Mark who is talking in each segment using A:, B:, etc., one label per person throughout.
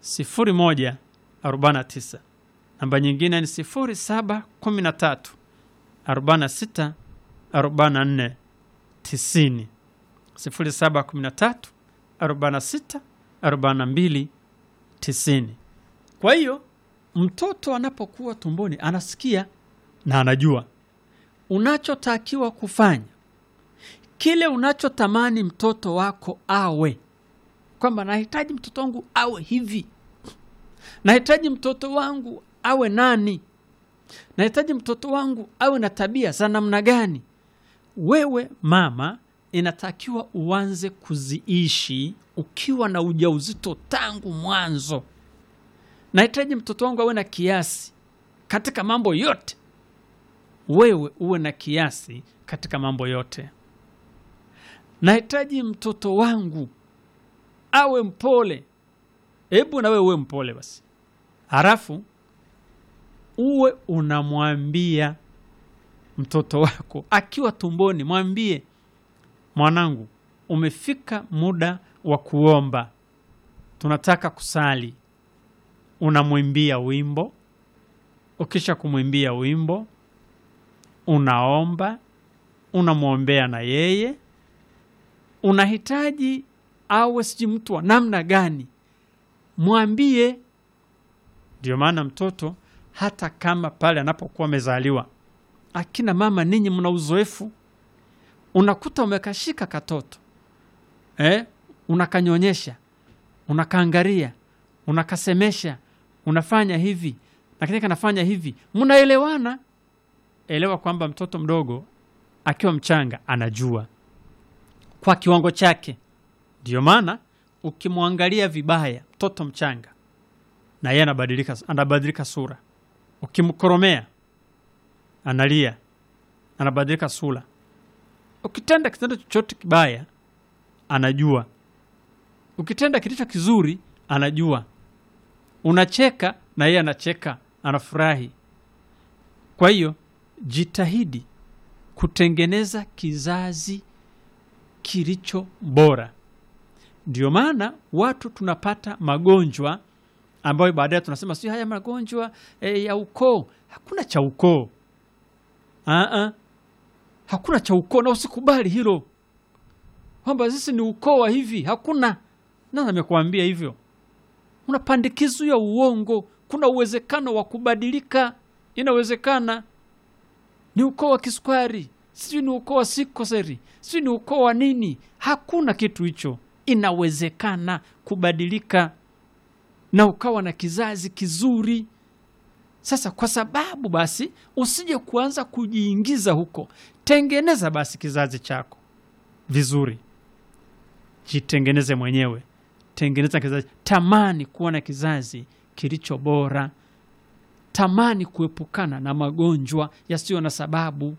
A: 0149 namba nyingine ni 0713 46 44 90 0713 46 42 90. Kwa hiyo mtoto anapokuwa tumboni anasikia na anajua unachotakiwa kufanya, kile unachotamani mtoto wako awe, kwamba nahitaji mtoto wangu awe hivi, nahitaji mtoto wangu awe nani, nahitaji mtoto wangu awe na tabia za namna gani. Wewe mama, inatakiwa uanze kuziishi ukiwa na ujauzito tangu mwanzo. Nahitaji mtoto wangu awe na kiasi katika mambo yote. Wewe uwe na kiasi katika mambo yote. Nahitaji mtoto wangu awe mpole. Hebu na wewe uwe mpole basi, halafu uwe unamwambia mtoto wako akiwa tumboni, mwambie mwanangu, umefika muda wa kuomba, tunataka kusali. Unamwimbia wimbo, ukisha kumwimbia wimbo unaomba, unamwombea na yeye. Unahitaji awe sijui mtu wa namna gani, mwambie. Ndio maana mtoto hata kama pale anapokuwa amezaliwa, akina mama ninyi mna uzoefu, unakuta umekashika katoto eh, unakanyonyesha, unakaangaria, unakasemesha, unafanya hivi lakini kanafanya hivi, mnaelewana. Elewa kwamba mtoto mdogo akiwa mchanga anajua kwa kiwango chake. Ndio maana ukimwangalia vibaya mtoto mchanga, na yeye anabadilika, anabadilika sura. Ukimkoromea analia, anabadilika sura. Ukitenda kitendo chochote kibaya anajua, ukitenda kilicho kizuri anajua. Unacheka na yeye anacheka, anafurahi. Kwa hiyo jitahidi kutengeneza kizazi kilicho bora. Ndio maana watu tunapata magonjwa ambayo baadaye tunasema sio haya magonjwa e, ya ukoo. Hakuna cha ukoo, Aa, hakuna cha ukoo, na usikubali hilo kwamba sisi ni ukoo wa hivi. Hakuna. Nani amekuambia hivyo? Una pandikizo ya uongo. Kuna uwezekano wa kubadilika, inawezekana. Ni ukoo wa kisukari, sijui ni ukoo wa sikoseri, sijui ni ukoo wa nini. Hakuna kitu hicho, inawezekana kubadilika na ukawa na kizazi kizuri. Sasa kwa sababu basi usije kuanza kujiingiza huko, tengeneza basi kizazi chako vizuri, jitengeneze mwenyewe, tengeneza kizazi. Tamani kuwa na kizazi kilicho bora, tamani kuepukana na magonjwa yasiyo na sababu.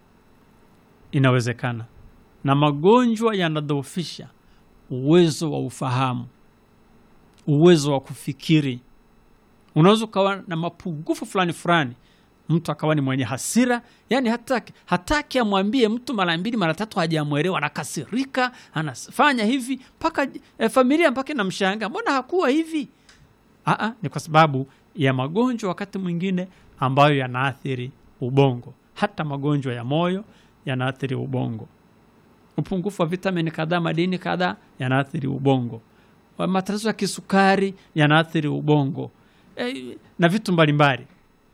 A: Inawezekana, na magonjwa yanadhoofisha uwezo wa ufahamu, uwezo wa kufikiri. Unaweza ukawa na mapungufu fulani fulani, mtu akawa ni mwenye hasira, yani hataki, hataki amwambie mtu mara mbili mara tatu, hajamwelewa, anakasirika, anafanya hivi mpaka eh, familia mpaka inamshangaa, mbona hakuwa hivi? Aa, ni kwa sababu ya magonjwa wakati mwingine ambayo yanaathiri ubongo. Hata magonjwa ya moyo yanaathiri ubongo. Upungufu wa vitamini kadhaa, madini kadhaa yanaathiri ubongo. Matatizo ya kisukari yanaathiri ubongo e, na vitu mbalimbali.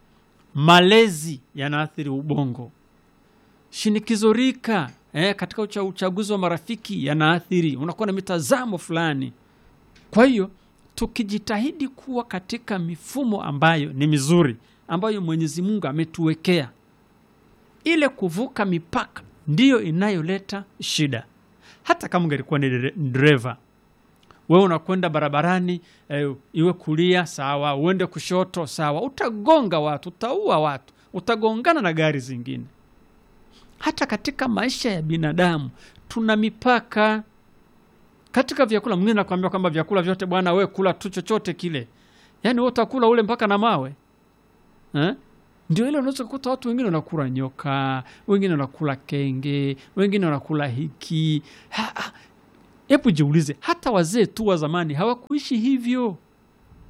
A: Malezi yanaathiri ubongo. Shinikizo rika e, katika ucha, uchaguzi wa marafiki yanaathiri, unakuwa na mitazamo fulani. Kwa hiyo tukijitahidi kuwa katika mifumo ambayo ni mizuri ambayo Mwenyezi Mungu ametuwekea, ile kuvuka mipaka ndiyo inayoleta shida. Hata kama ungelikuwa ni dereva, wewe unakwenda barabarani eh, iwe kulia sawa, uende kushoto sawa, utagonga watu, utaua watu, utagongana na gari zingine. Hata katika maisha ya binadamu tuna mipaka katika vyakula. Mwingine nakwambia kwamba vyakula vyote bwana, we kula tu chochote kile, yaani we utakula ule mpaka na mawe eh? Ndio ile unaweza kukuta watu wengine wanakula nyoka, wengine wanakula kenge, wengine wanakula hiki. Hebu jiulize, hata wazee tu wa zamani hawakuishi hivyo.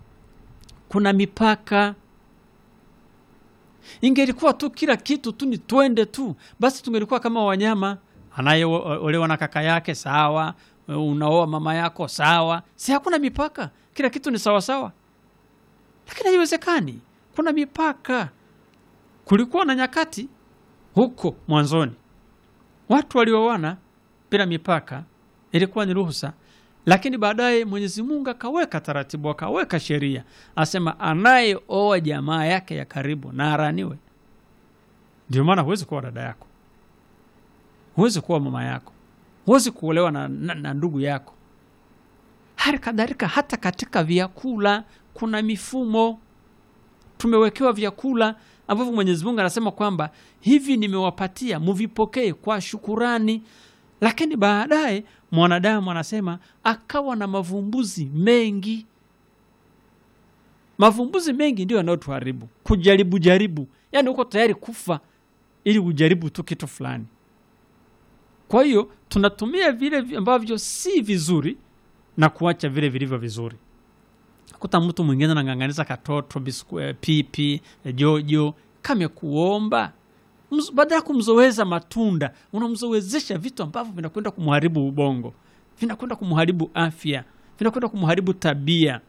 A: kuna mipaka. Ingelikuwa tu kila kitu tu ni twende tu, basi tungelikuwa kama wanyama. Anayeolewa na kaka yake sawa, unaoa mama yako sawa, si hakuna mipaka, kila kitu ni sawasawa. Lakini haiwezekani, kuna mipaka. Kulikuwa na nyakati huko mwanzoni watu walioana bila mipaka, ilikuwa ni ruhusa, lakini baadaye Mwenyezi Mungu akaweka taratibu, akaweka sheria, asema anayeoa jamaa yake ya karibu na araniwe. Ndio maana huwezi kuwa dada yako, huwezi kuwa mama yako, huwezi kuolewa na, na, na ndugu yako. Hali kadhalika hata katika vyakula kuna mifumo tumewekewa vyakula ambavyo Mwenyezi Mungu anasema kwamba hivi nimewapatia muvipokee kwa shukurani, lakini baadaye mwanadamu anasema akawa na mavumbuzi mengi. Mavumbuzi mengi ndio yanayotuharibu, kujaribu jaribu, yaani uko tayari kufa ili ujaribu tu kitu fulani. Kwa hiyo tunatumia vile ambavyo si vizuri na kuacha vile vilivyo vizuri kuta mtu mwingine anang'ang'aniza katoto bisku, eh, pipi eh, jojo kamekuomba Mz- baada ya kumzoeza matunda unamzoezesha vitu ambavyo vinakwenda kumharibu ubongo vinakwenda kumharibu afya vinakwenda kumharibu tabia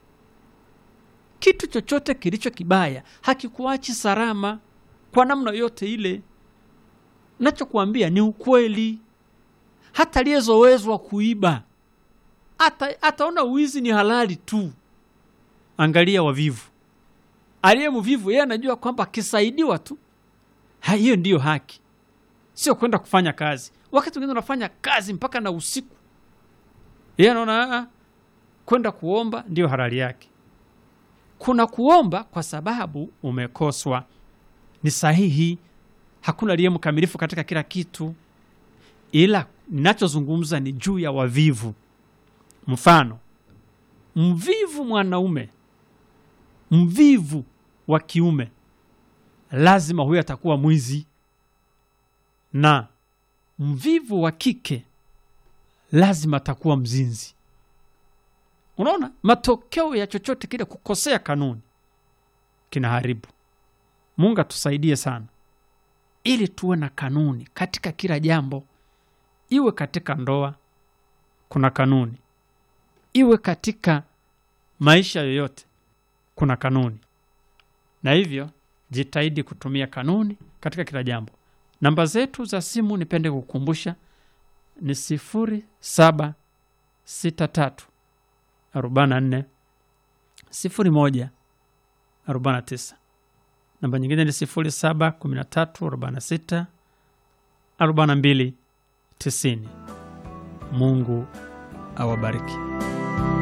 A: kitu chochote kilicho kibaya hakikuachi salama kwa namna yote ile nachokuambia ni ukweli hata aliyezoezwa kuiba ata, ataona uwizi ni halali tu angalia wavivu aliye mvivu yeye anajua kwamba akisaidiwa tu ha, hiyo ndiyo haki sio kwenda kufanya kazi wakati wengine unafanya kazi mpaka na usiku yeye anaona "Ah, kwenda kuomba ndiyo halali yake kuna kuomba kwa sababu umekoswa ni sahihi hakuna aliye mkamilifu katika kila kitu ila ninachozungumza ni juu ya wavivu mfano mvivu mwanaume mvivu wa kiume lazima huyo atakuwa mwizi na mvivu wa kike lazima atakuwa mzinzi unaona matokeo ya chochote kile kukosea kanuni kinaharibu mungu atusaidie sana ili tuwe na kanuni katika kila jambo iwe katika ndoa kuna kanuni iwe katika maisha yoyote kuna kanuni na hivyo jitahidi kutumia kanuni katika kila jambo namba zetu za simu nipende kukumbusha ni sifuri saba sita tatu arobaini na nne sifuri moja arobaini na tisa namba nyingine ni sifuri saba kumi na tatu arobaini na sita arobaini na mbili tisini mungu awabariki